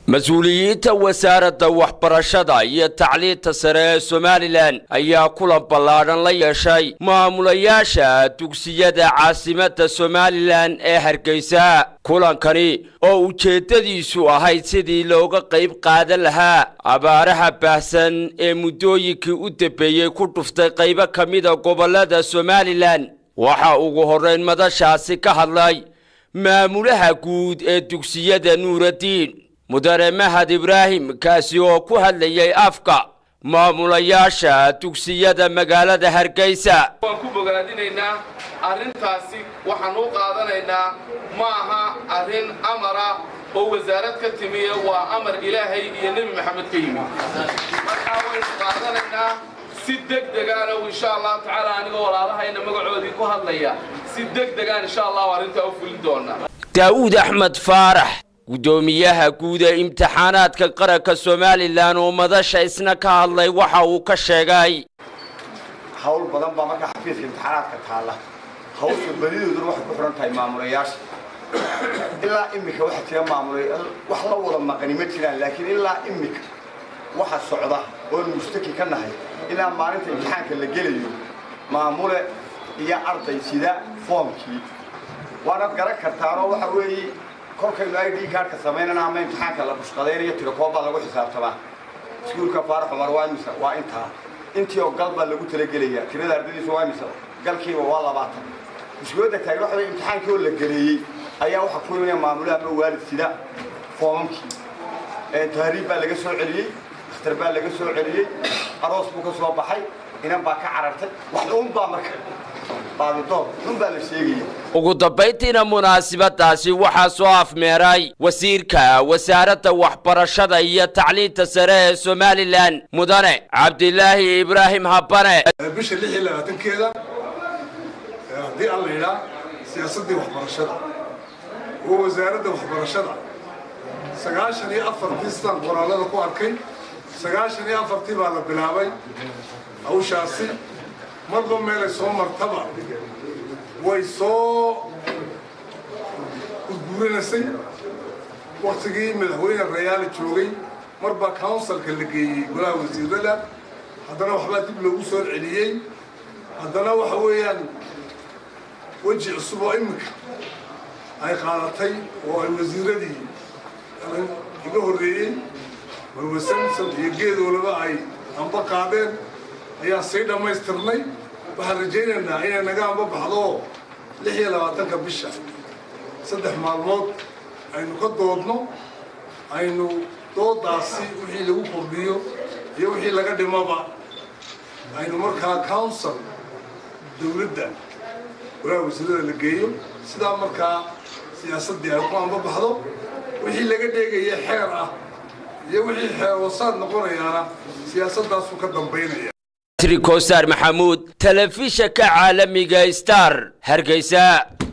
mas-uuliyiinta wasaaradda waxbarashada iyo tacliinta sare ee somalilan ayaa kulan ballaadhan la yeeshay maamulayaasha dugsiyada caasimadda somalilan ee hargeysa kulankani oo ujeeddadiisu ahayd sidii looga qayb qaadan lahaa abaaraha baahsan ee muddooyinkii u dambeeyey ku dhuftay qaybo ka mida gobollada somalilan waxaa ugu horrayn madashaasi ka hadlay maamulaha guud ee dugsiyada nuuraddiin mudane mahad ibraahim kaasi oo ku hadlayay afka maamulayaasha dugsiyada magaalada hargeysa waan ku bogaadinaynaa arrintaasi waxaan u qaadanaynaa ma aha arrin amara oo wasaarad ka timiye waa amar ilaahay iyo nebi maxamed ka yimi markaa waynu qaadanaynaa si deg degaana insha allahu tacaala anigoo walaalahayna magacoodii ku hadlaya si deg degaan insha allahu arrintaa u fulin doonaa daa'uud axmed faarax guddoomiyaha guud ee imtixaanaadka qaranka somalilan oo madasha isna ka hadlay waxa uu ka sheegay hawl badan baa markaa xafiiska imtixaanaadka taalla hawsha badidooduna waxay ku xidhan tahay maamulayaasha ilaa iminka waxaa jira maamulay wax la wada maqani ma jiraan laakiin ilaa iminka waxa socda oon mustaki ka nahay ilaa maalinta imtixaanka la gelayo maamule iyo arday sida foomkii waanaad garan kartaanoo waxa weeye kolkaynu i d kaarhka samaynana ama imtixaanka la bushqadaynayo tirakoob baa lagu xisaabtamaa iskuulka faarax cumar waa imisa waa intaa intii oo gal baa lagu talagelaya tirada ardadiisa waa imisa galkiiba waa labaatan mushkiladda taagn waxa wey imtixaankii oo la geleeyey ayaa waxaa ku imanaya maamulaha ama waalid sida foomamkii tahriib baa laga soo celiyey dakhtar baa laga soo celiyey aroos buu ka soo baxay inan baa ka carartay wax uun baa marka baadidoon xun baa la sheegaya ugu dambayntiina munaasabadaasi waxaa soo afmeeray wasiirka wasaaradda waxbarashada iyo tacliinta sare ee somalilan mudane cabdilaahi ibraahim habane bisha lix iyo labaatankeeda haddii aan la yidhaa siyaasaddii waxbarashada oo wasaaradda waxbarashada sagaashan iyo afartii sidaan qoraalada ku arkay sagaashan iyo afartii baa la bilaabay hawshaasi marba meelay soo martaba way soo gurguuranaysay waktigii madaxweyne rayaala joogay marbaa counsilka la geeyey golaha wasiirada haddana waxbaa dib loogu soo celiyey haddana waxa weeyaan weji cusub oo iminka ay qaadatay oo ay wasiiradii iga horreeyey marwe samson iyo geedoolaba ay amba qaadeen ayaan sii dhammaystirnay waxaan rajaynaynaa inay naga amba baxdo lix iyo labaatanka bisha saddex maalmood aynu ka doodno aynu doodaasi wixii lagu kordhiyo iyo wixii laga dhimaba aynu markaa council dawladda golaha wasiirada la geeyo sidaa markaa siyaasaddii ay ku amba baxdo wixii laga dheegaya xeer ah iyo wixii xeer wasaad noqonayaana siyaasaddaasuu ka dambaynaya trikosaar maxamuud telefishanka caalamiga star hargeysa